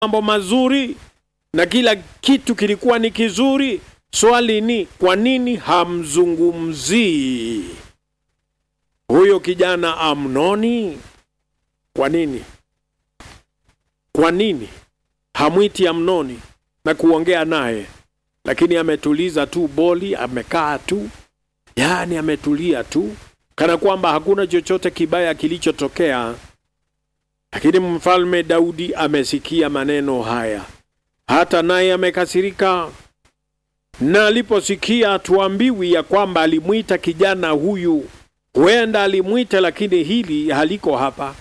mambo mazuri na kila kitu kilikuwa ni kizuri. Swali ni kwa nini hamzungumzii huyo kijana Amnoni? Kwa nini? Kwa nini hamwiti Amnoni na kuongea naye? Lakini ametuliza tu boli, amekaa tu, yaani ametulia tu, kana kwamba hakuna chochote kibaya kilichotokea. Lakini mfalme Daudi amesikia maneno haya, hata naye amekasirika. Na aliposikia, tuambiwi ya kwamba alimwita kijana huyu, huenda alimwita, lakini hili haliko hapa.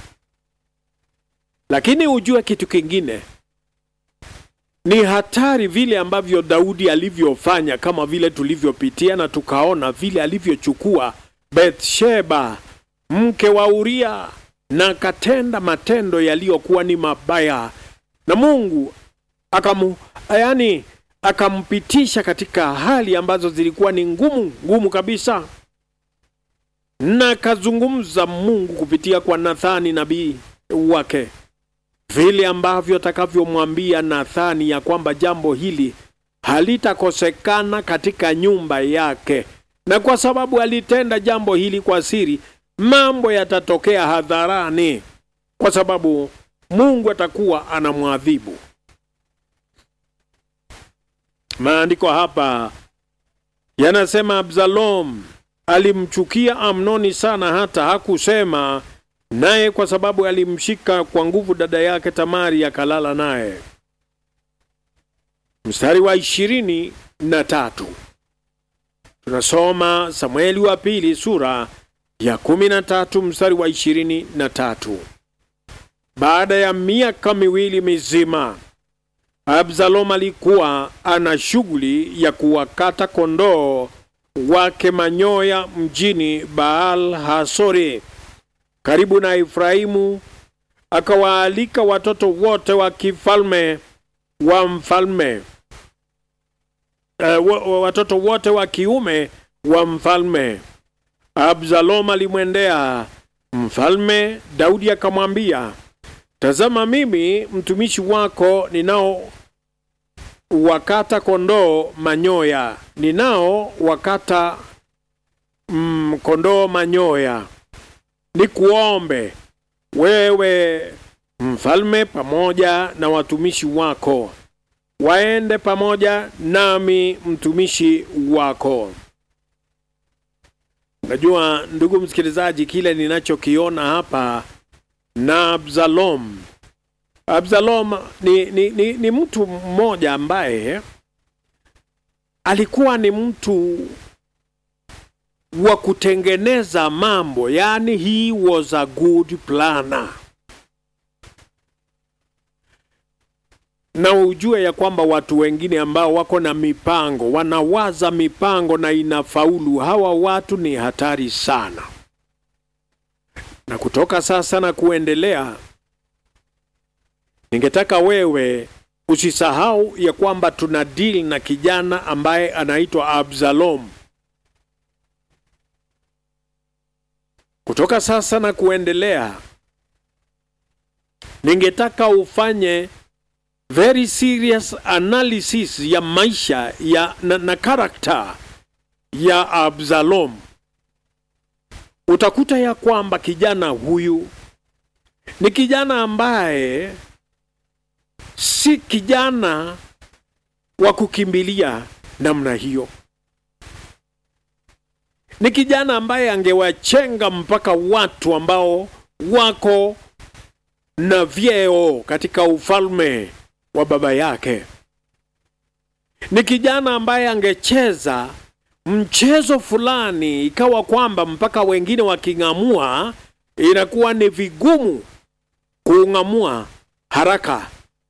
Lakini ujue kitu kingine ni hatari vile ambavyo Daudi alivyofanya, kama vile tulivyopitia na tukaona vile alivyochukua Bathsheba mke wa Uria na akatenda matendo yaliyokuwa ni mabaya, na Mungu akamu, yani akampitisha katika hali ambazo zilikuwa ni ngumu ngumu kabisa, na akazungumza Mungu kupitia kwa Nathani nabii wake vile ambavyo atakavyomwambia Nathani ya kwamba jambo hili halitakosekana katika nyumba yake, na kwa sababu alitenda jambo hili kwa siri, mambo yatatokea hadharani, kwa sababu Mungu atakuwa anamwadhibu. Maandiko hapa yanasema Absalom alimchukia Amnoni sana, hata hakusema naye kwa sababu alimshika kwa nguvu dada yake Tamari akalala naye. Mstari wa ishirini na tatu tunasoma Samueli wa pili sura ya kumi na tatu mstari wa ishirini na tatu baada ya miaka miwili mizima Absalom alikuwa ana shughuli ya kuwakata kondoo wake manyoya mjini Baal Hasori karibu na Efraimu, akawaalika watoto wote wa kifalme wa mfalme uh, watoto wote wa kiume wa mfalme. Absalom alimwendea mfalme Daudi akamwambia, tazama, mimi mtumishi wako ninao wakata kondoo manyoya, ninao wakata mm, kondoo manyoya ni kuombe wewe mfalme pamoja na watumishi wako waende pamoja nami mtumishi wako. Najua ndugu msikilizaji, kile ninachokiona hapa na Absalom. Absalom ni, ni, ni, ni mtu mmoja ambaye alikuwa ni mtu wa kutengeneza mambo, yani he was a good planner. Na ujue ya kwamba watu wengine ambao wako na mipango, wanawaza mipango na inafaulu, hawa watu ni hatari sana. Na kutoka sasa na kuendelea, ningetaka wewe usisahau ya kwamba tuna deal na kijana ambaye anaitwa Absalom. Kutoka sasa na kuendelea, ningetaka ufanye very serious analysis ya maisha ya na, na karakta ya Absalom. Utakuta ya kwamba kijana huyu ni kijana ambaye si kijana wa kukimbilia namna hiyo ni kijana ambaye angewachenga mpaka watu ambao wako na vyeo katika ufalme wa baba yake. Ni kijana ambaye angecheza mchezo fulani, ikawa kwamba mpaka wengine waking'amua inakuwa ni vigumu kuung'amua haraka.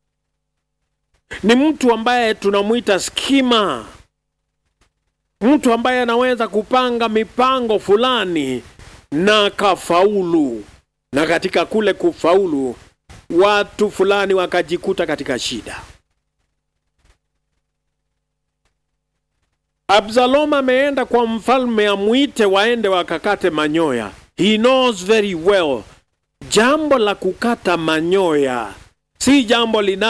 Ni mtu ambaye tunamwita skima mtu ambaye anaweza kupanga mipango fulani na kafaulu, na katika kule kufaulu watu fulani wakajikuta katika shida. Absalom ameenda kwa mfalme amwite waende wakakate manyoya. He knows very well jambo la kukata manyoya si jambo lina